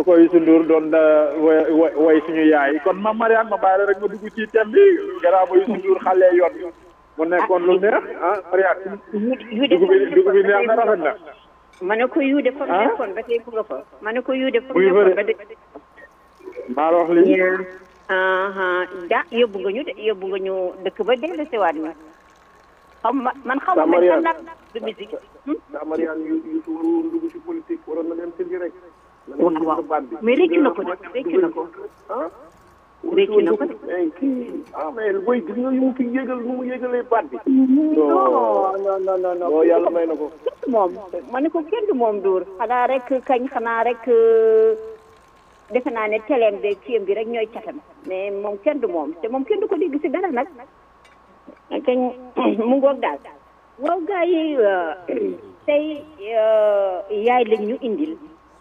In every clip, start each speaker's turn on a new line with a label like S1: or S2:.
S1: ko Youssou Ndour doon way way suñu yaay kon ma Mariane ma bàyyi la rek ma dugg ci thème bi gannaaw ba Youssou Ndour xale yoon mu nekkoon lu neex ah Mariane
S2: yu de
S1: dugub bi dugub bi neex na rafet na
S2: ma ne ko yu de fa mu
S1: Ah?
S2: nekkoon ba tey mu nga fa ma ne ko yu de fa mu
S1: Muy fa
S2: nekkoon
S1: de.
S2: ba tey
S1: maa la wax lii
S2: aha da yóbbu nga ñu de yóbbu nga ñu dëkk ba dellu si waat ñu xam ma man xaw ma man
S3: Mariane.
S2: xam naa du musique
S3: daa Mariane yu yu waroon dugg ci politique waroon na dem tëddi rek.
S2: waaw waaw mais réccu na ko de réccu na ko
S3: ah.
S2: réccu na ko de
S3: mais kii ah mais booy gis nga yu mu fi yégal nu mu yégalee baat bi.
S2: non non non non non
S3: non yàlla may na ko.
S2: moom ma ne ko kenn du moom duur xanaa rek kañ xanaa rek euh, defe naa ne teleem beeg kiyam bi rek ñooy catam mais moom kenn du moom te moom kenn du ko dégg si dara nag kañ mu ngoog daal waaw gars yi euh, tey euh, yaay lañ ñu indil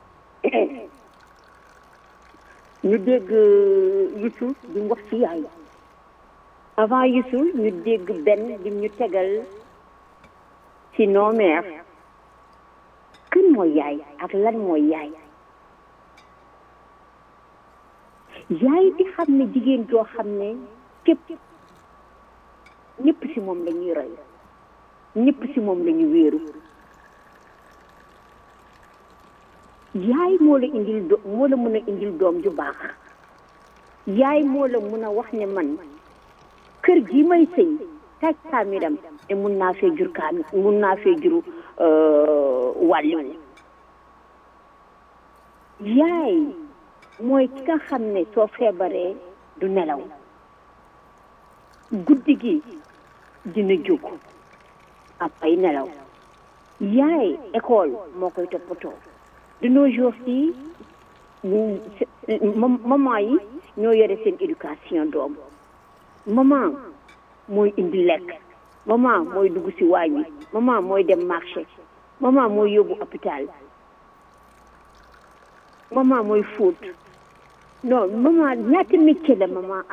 S2: ñu dégg Youssou di wax ci yaay avant Youssou ñu dégg benn lim ñu tegal ci nos mères kan mooy yaay ak lan mooy yaay yaay di xam ne jigéen joo xam ne képp ñëpp si moom la ñuy roy ñëpp si moom la ñu wéeru yaay moo la indil do moo la mën a indil doom ju baax yaay moo la mën a wax ne man kër gi may sëy taaj kaamiram te mun naa fee jur kaami mun naa fee juru wàlliwu yaay mooy ki nga xam ne soo feebaree du nelaw guddi gi dina jóg ab ay nelaw yaay école moo koy toppatoo de nos jours fii maman yi ñoo yore seen éducation doom maman mooy indi lekk maman mooy dugg ci waañ wi maman mooy dem marché maman mooy yóbbu hôpital maman mooy fóot non maman ñaata métier la maman